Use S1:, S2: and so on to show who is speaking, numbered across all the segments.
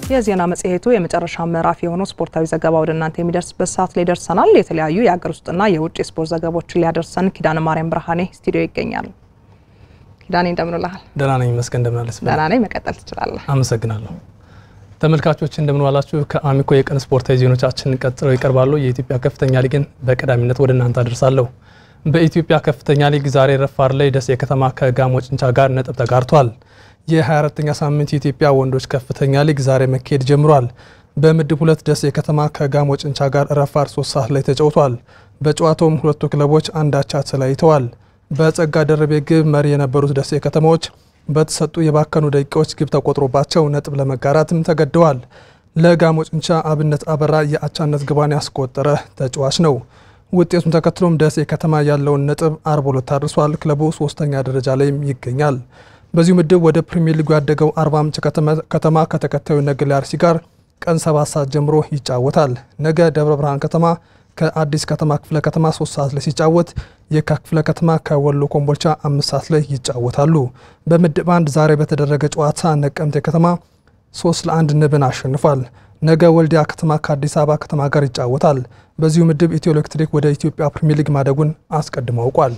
S1: የዜና መጽሔቱ የመጨረሻ ምዕራፍ የሆነው ስፖርታዊ ዘገባ ወደ እናንተ የሚደርስበት ሰዓት ላይ ደርሰናል። የተለያዩ የሀገር ውስጥና የውጭ የስፖርት ዘገባዎችን ሊያደርሰን ኪዳነ ማርያም ብርሃኔ ስቱዲዮ ይገኛል። ኪዳኔ እንደምንልሃል?
S2: ደህና ነኝ ይመስገን። እንደምናለስ?
S1: ደህና ነኝ። መቀጠል ትችላለህ።
S2: አመሰግናለሁ። ተመልካቾች እንደምንዋላችሁ። ከአሚኮ የቀን ስፖርታዊ ዜናዎቻችን ቀጥለው ይቀርባሉ። የኢትዮጵያ ከፍተኛ ሊግን በቀዳሚነት ወደ እናንተ አደርሳለሁ። በኢትዮጵያ ከፍተኛ ሊግ ዛሬ ረፋድ ላይ ደሴ ከተማ ከጋሞ ጭንቻ ጋር ነጥብ ተጋርቷል። የ24ኛ ሳምንት የኢትዮጵያ ወንዶች ከፍተኛ ሊግ ዛሬ መካሄድ ጀምሯል። በምድብ ሁለት ደሴ ከተማ ከጋሞ ጭንቻ ጋር ረፋድ ሶስት ሰዓት ላይ ተጫውቷል። በጨዋታውም ሁለቱ ክለቦች አንዳቻ ተለያይተዋል። በጸጋ ደረቤ ግብ መሪ የነበሩት ደሴ ከተማዎች በተሰጡ የባከኑ ደቂቃዎች ግብ ተቆጥሮባቸው ነጥብ ለመጋራትም ተገደዋል። ለጋሞ ጭንቻ አብነት አበራ የአቻነት ግባን ያስቆጠረ ተጫዋች ነው። ውጤቱን ተከትሎም ደሴ ከተማ ያለውን ነጥብ አርባ ሁለት አድርሷል። ክለቡ ሶስተኛ ደረጃ ላይም ይገኛል። በዚሁ ምድብ ወደ ፕሪሚየር ሊጉ ያደገው አርባ ምንጭ ከተማ ከተከታዩ ነገሌ አርሲ ጋር ቀን ሰባት ሰዓት ጀምሮ ይጫወታል። ነገ ደብረ ብርሃን ከተማ ከአዲስ ከተማ ክፍለ ከተማ ሶስት ሰዓት ላይ ሲጫወት የካ ክፍለ ከተማ ከወሎ ኮምቦልቻ አምስት ሰዓት ላይ ይጫወታሉ። በምድብ አንድ ዛሬ በተደረገ ጨዋታ ነቀምቴ ከተማ ሶስት ለአንድ ንብን አሸንፏል። ነገ ወልዲያ ከተማ ከአዲስ አበባ ከተማ ጋር ይጫወታል። በዚሁ ምድብ ኢትዮ ኤሌክትሪክ ወደ ኢትዮጵያ ፕሪሚየር ሊግ ማደጉን አስቀድሞ አውቋል።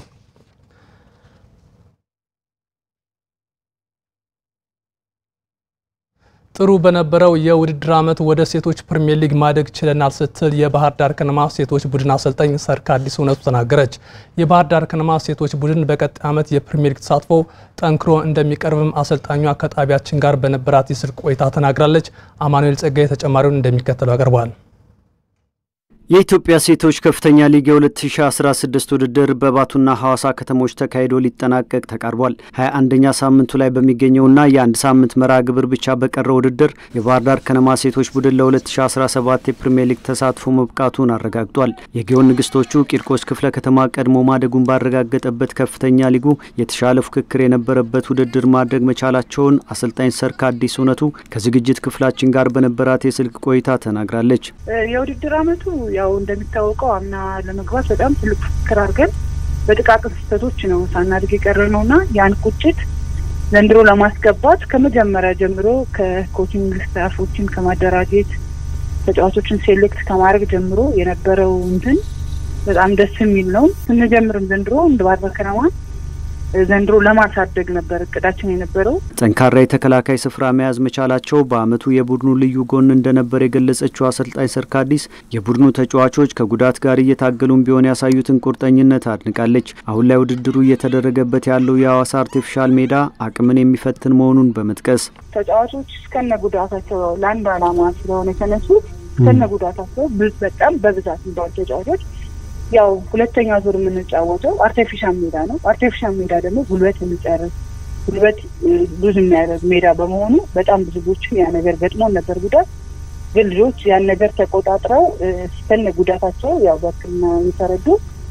S2: ጥሩ በነበረው የውድድር ዓመት ወደ ሴቶች ፕሪሚየር ሊግ ማደግ ችለናል ስትል የባህር ዳር ከነማ ሴቶች ቡድን አሰልጣኝ ሰርክ አዲስ እውነቱ ተናገረች። የባህር ዳር ከነማ ሴቶች ቡድን በቀጣይ ዓመት የፕሪሚየር ሊግ ተሳትፎ ጠንክሮ እንደሚቀርብም አሰልጣኟ ከጣቢያችን ጋር በነበራት የስልክ ቆይታ ተናግራለች። አማኑኤል ጸጋዬ ተጨማሪውን እንደሚከተለው ያቀርበዋል።
S3: የኢትዮጵያ ሴቶች ከፍተኛ ሊግ የ2016 ውድድር በባቱና ሐዋሳ ከተሞች ተካሂዶ ሊጠናቀቅ ተቃርቧል። 21ኛ ሳምንቱ ላይ በሚገኘውና የአንድ ሳምንት መርሃ ግብር ብቻ በቀረው ውድድር የባህር ዳር ከነማ ሴቶች ቡድን ለ2017 የፕሪምየር ሊግ ተሳትፎ መብቃቱን አረጋግጧል። የጊዮን ንግስቶቹ ቂርቆስ ክፍለ ከተማ ቀድሞ ማደጉን ባረጋገጠበት ከፍተኛ ሊጉ የተሻለ ፉክክር የነበረበት ውድድር ማድረግ መቻላቸውን አሰልጣኝ ሰርክ አዲስ እውነቱ ከዝግጅት ክፍላችን ጋር በነበራት የስልክ ቆይታ ተናግራለች።
S4: የውድድር አመቱ ያው እንደሚታወቀው አምና ለመግባት በጣም ትልቅ ፍክር አድርገን በጥቃቅን ስህተቶች ነው ሳናድግ የቀረ ነው እና ያን ቁጭት ዘንድሮ ለማስገባት ከመጀመሪያ ጀምሮ ከኮችንግ ስታፎችን ከማደራጀት ተጫዋቾችን ሴሌክት ከማድረግ ጀምሮ የነበረው እንትን በጣም ደስ የሚል ነው። ስንጀምርም ዘንድሮ እንደ ባህር ዳር ከነማ ዘንድሮ ለማሳደግ ነበር እቅዳችን የነበረው።
S3: ጠንካራ የተከላካይ ስፍራ መያዝ መቻላቸው በአመቱ የቡድኑ ልዩ ጎን እንደነበር የገለጸችው አሰልጣኝ ሰርካዲስ የቡድኑ ተጫዋቾች ከጉዳት ጋር እየታገሉም ቢሆን ያሳዩትን ቁርጠኝነት አድንቃለች። አሁን ላይ ውድድሩ እየተደረገበት ያለው የሐዋሳ አርቲፊሻል ሜዳ አቅምን የሚፈትን መሆኑን በመጥቀስ
S4: ተጫዋቾች እስከነ ጉዳታቸው ለአንድ አላማ ስለሆነ የተነሱት እስከነ ጉዳታቸው በጣም በብዛት እንዳሉ ተጫዋቾች ያው ሁለተኛ ዙር የምንጫወተው አርቲፊሻል ሜዳ ነው። አርቲፊሻል ሜዳ ደግሞ ጉልበት የሚጨርስ ጉልበት ብዙ የሚያደርግ ሜዳ በመሆኑ በጣም ብዙ ልጆችን ያ ነገር ገጥሞን ነበር ጉዳት። ግን ልጆች ያን ነገር ተቆጣጥረው እስከነ ጉዳታቸው ያው በሕክምና የተረዱ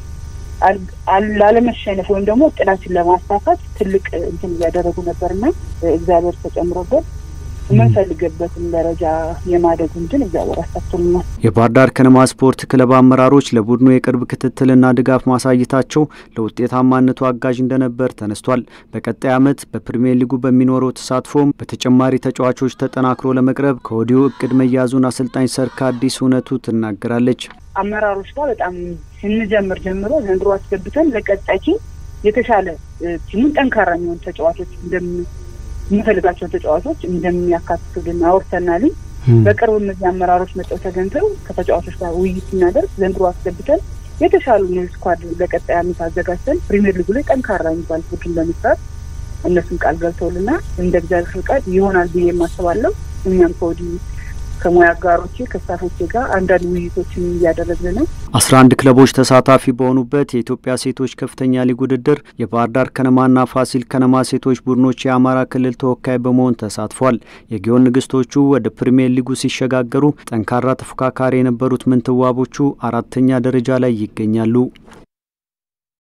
S4: ላለመሸነፍ ወይም ደግሞ እቅዳችን ለማሳካት ትልቅ እንትን እያደረጉ ነበርና እግዚአብሔር ተጨምሮበት የምንፈልግበትን ደረጃ የማደጉ እንትን እግዚአብሔር አሳክቶልናል።
S3: የባህር ዳር ከነማ ስፖርት ክለብ አመራሮች ለቡድኑ የቅርብ ክትትልና ድጋፍ ማሳየታቸው ለውጤታማነቱ አጋዥ እንደነበር ተነስቷል። በቀጣይ ዓመት በፕሪሚየር ሊጉ በሚኖረው ተሳትፎም በተጨማሪ ተጫዋቾች ተጠናክሮ ለመቅረብ ከወዲሁ እቅድ መያዙን አሰልጣኝ ሰርክ አዲስ እውነቱ ትናገራለች።
S4: አመራሮች ጋር በጣም ስንጀምር ጀምሮ ዘንድሮ አስገብተን ለቀጣይ የተሻለ ቲሙን ጠንካራ የሚሆን ተጫዋቾች እንደም የምንፈልጋቸውን ተጫዋቾች እንደሚያካትቱልን አውርተናል። በቅርቡ እነዚህ አመራሮች መጠው ተገንዘው ከተጫዋቾች ጋር ውይይት ስናደርግ ዘንድሮ አስገብተን የተሻሉ ኒው ስኳድ ለቀጣይ ዓመት አዘጋጅተን ፕሪሚየር ሊጉ ላይ ጠንካራ የሚባል ቡድን ለመስራት እነሱም ቃል ገብተውልና እንደ እግዚአብሔር ፍቃድ ይሆናል ብዬ የማስባለው እኛም ከወዲሁ ከሙያ አጋሮቼ ከስታፎቼ ጋር አንዳንድ ውይይቶችን እያደረግን ነው።
S3: አስራ አንድ ክለቦች ተሳታፊ በሆኑበት የኢትዮጵያ ሴቶች ከፍተኛ ሊግ ውድድር የባህር ዳር ከነማና ፋሲል ከነማ ሴቶች ቡድኖች የአማራ ክልል ተወካይ በመሆን ተሳትፏል። የጊዮን ንግስቶቹ ወደ ፕሪሚየር ሊጉ ሲሸጋገሩ ጠንካራ ተፎካካሪ የነበሩት ምንትዋቦቹ አራተኛ ደረጃ ላይ ይገኛሉ።